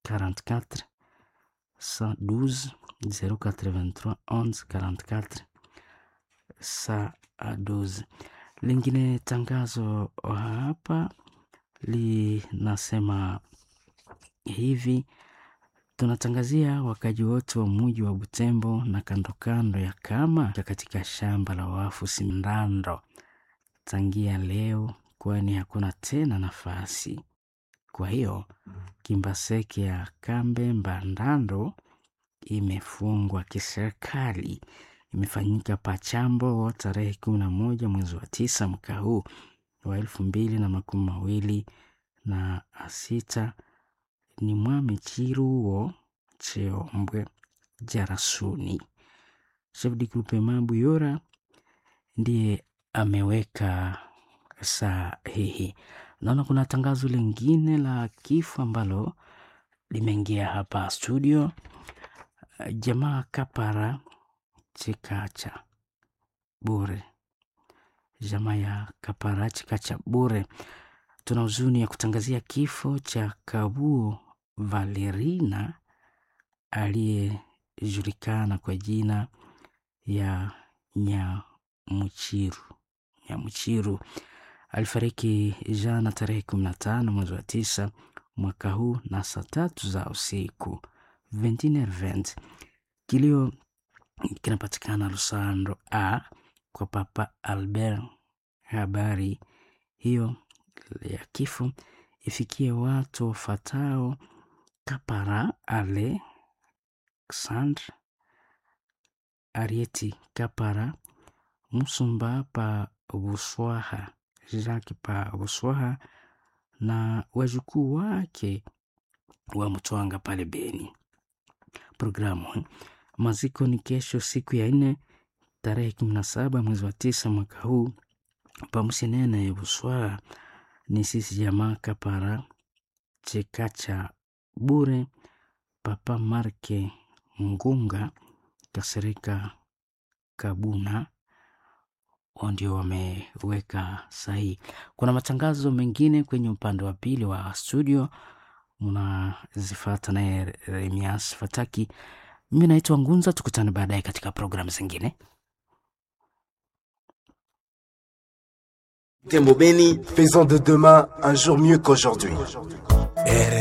44 112 083 11 44 112. Lingine tangazo hapa linasema hivi: tunatangazia wakaji wote wa muji wa Butembo na kando kando ya kama katika shamba la wafu Simndando tangia leo, kwani hakuna tena nafasi. Kwa hiyo Kimbaseke ya Kambe Mbandando imefungwa kiserikali. Imefanyika Pachambo tarehe kumi na moja mwezi wa tisa mwaka huu wa elfu mbili na makumi mawili na sita ni Mwami Chiruo Cheombwe Jarasuni. Chef de groupement Buyora ndiye ameweka sahihi. Naona kuna tangazo lingine la kifo ambalo limeingia hapa studio. Jamaa Kapara Chikacha bure, jamaa ya Kapara Chikacha bure, tuna huzuni ya kutangazia kifo cha Kabuo Valerina aliyejulikana kwa jina ya Nyamuchiru. Nyamuchiru alifariki jana tarehe kumi na tano mwezi wa tisa mwaka huu na saa tatu za usiku Event. Kilio kinapatikana Lusando a kwa Papa Albert. Habari hiyo ya kifo ifikie watu wafatao Kapara Alexandre Arieti Kapara Musumba pa Buswaha Jacques pa Buswaha na wajukuu wake wa Mtwanga pale Beni. Programu maziko ni kesho siku ya nne tarehe kumi na saba mwezi wa tisa mwaka huu pamusenene ya Buswaha ni sisi jamaa Kapara Chekacha bure Papa Marke Ngunga Kasereka Kabuna ndio wameweka sahihi. Kuna matangazo mengine kwenye upande wa pili wa studio, mnazifata naye Remias Fataki. Mimi naitwa Ngunza, tukutane baadaye katika programu zingine. Tembo Beni, faisons de demain un jour mieux qu'aujourd'hui.